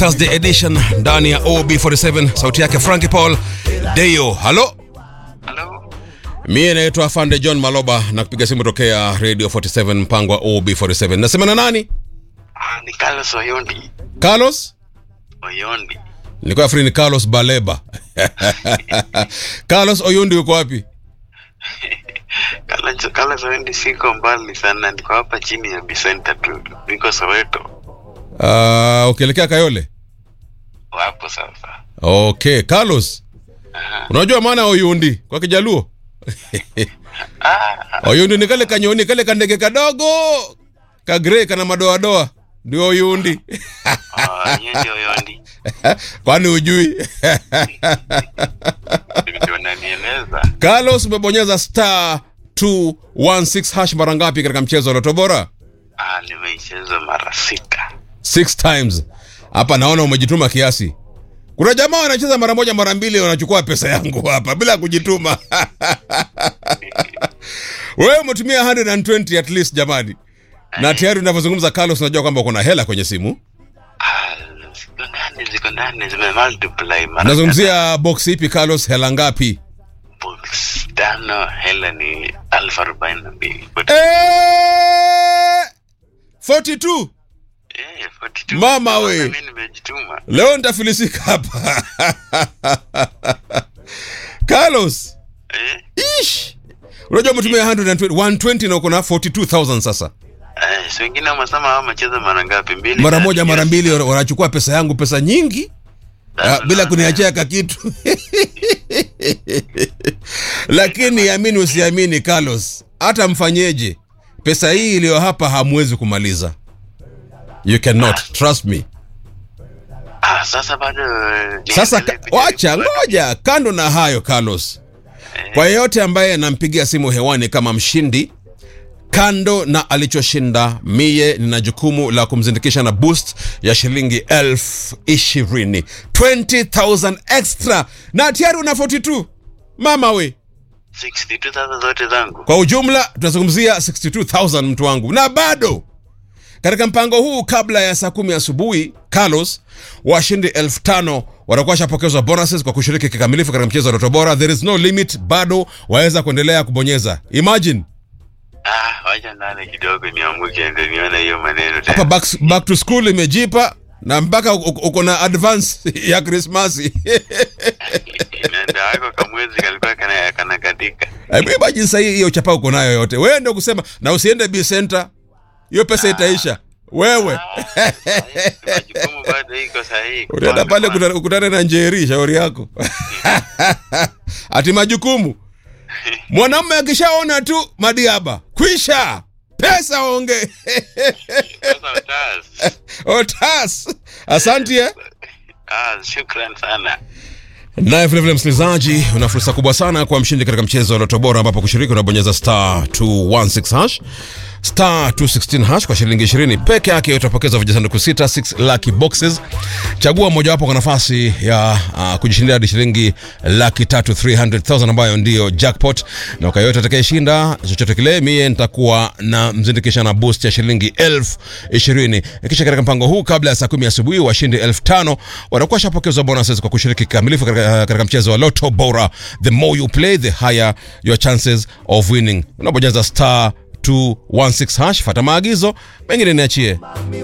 Thursday edition ndani ya OB47, sauti yake Frankie Paul Deyo. Halo, Halo. mie naitwa Afande John Maloba na kupiga simu tokea Radio 47 mpango wa OB47. Nasema na nani? Ah, ni Carlos Oyondi. Carlos? Oyondi. Nilikuwa free ni Carlos Baleba. Carlos Oyundi uko wapi? Carlos, Carlos Oyondi siko mbali sana, niko hapa chini ya Bisenta tu. Niko Soweto. Uh, ukielekea Kayole? Wapo sasa. Okay, Carlos. Unajua maana ya Oyundi kwa Kijaluo? Ah, Oyundi ni kale kanyoni kale kandege kadogo ka grey kana madoadoa ndio Oyundi. ah, yeye ndio Oyondi. Kwani ujui? Ndio nanieleza. Carlos umebonyeza star 216 hash mara ngapi katika mchezo wa Loto Bora? Ah, nimeicheza mara sita. Six times. Hapa naona umejituma kiasi. Kuna jamaa wanacheza mara moja mara mbili wanachukua pesa yangu hapa bila kujituma. Wewe umetumia 120 at least jamani. Na tayari unavyozungumza Carlos unajua kwamba kuna hela kwenye simu. Ah, ziko ndani, ziko ndani, zime multiply mara. Nazungumzia box ipi Carlos, hela ngapi? Box tano, hela ni elfu arobaini na mbili. Eh! 42. Eh, 42. Mama we. Mimi nimejituma. Leo nitafilisika hapa. Carlos, Eh? ish. Unajua umetumia 120 120 na uko na 42000 sasa. Eh, si wengine wamesema hao wamecheza mara ngapi? Mbili. Mara tatu, moja mara yes. mbili wana- wanachukua pesa yangu pesa nyingi. Ah, bila kuniachia ka kitu. Lakini amini usiamini Carlos, hata mfanyeje, pesa hii iliyo hapa hamwezi kumaliza. You cannot, trust me. Ah, sasa bado eh, Sasa niendelee ka- kujaribu. wacha ngoja, kando na hayo Carlos, kwa yeyote ambaye anampigia simu hewani kama mshindi, kando na alichoshinda, mie nina jukumu la kumzindikisha na boost ya shilingi elfu ishirini 20000 extra, na tayari una 42 mama we. 62,000 zote zangu. Kwa ujumla tunazungumzia 62000 mtu wangu, na bado katika mpango huu, kabla ya saa kumi asubuhi, Carlos, washindi elfu tano watakuwa washapokezwa bonuses kwa kushiriki kikamilifu katika mchezo wa Loto Bora. There is no limit, bado waweza kuendelea kubonyeza. Imagine Ah, wacha ndani kidogo niamuke ndio nione hiyo maneno hapa tena. back, back to school imejipa na mpaka uko uko na advance ya Krismasi. Ndio hako kamwezi kalikuwa kana kana katika. Hebu imagine sasa hii hiyo chapa uko nayo yote, wewe ndio kusema na usiende B Center, hiyo pesa itaisha wewe. Majukumu bado iko sahihi. Utaenda pale kuta- ukutane na Njeri, shauri yako. Ati majukumu. Mwanamume akishaona tu madiaba, kwisha pesa onge Sasa utas. otas. Asante eh? Ah, shukran sana. Naye vilevile msikilizaji, una fursa kubwa sana kwa mshindi katika mchezo wa Loto Bora, ambapo kushiriki unabonyeza star 216 hash star 216 hash kwa shilingi 20 peke yake utapokeza vijisanduku sita 6 lucky boxes. Chagua mojawapo kwa nafasi ya uh, kujishindia hadi shilingi laki tatu 300,000 ambayo ndiyo jackpot, na kwa yote atakayeshinda chochote kile, mie nitakuwa na mzindikisha na boost ya shilingi elfu ishirini. Kisha katika mpango huu, kabla ya saa kumi asubuhi, washindi elfu tano watakuwa shapokezwa bonuses kwa kushiriki kikamilifu katika, katika mchezo wa Loto Bora. The more you play, the higher your chances of winning. Unabonyeza star 216 hash, fata maagizo mengine niachie.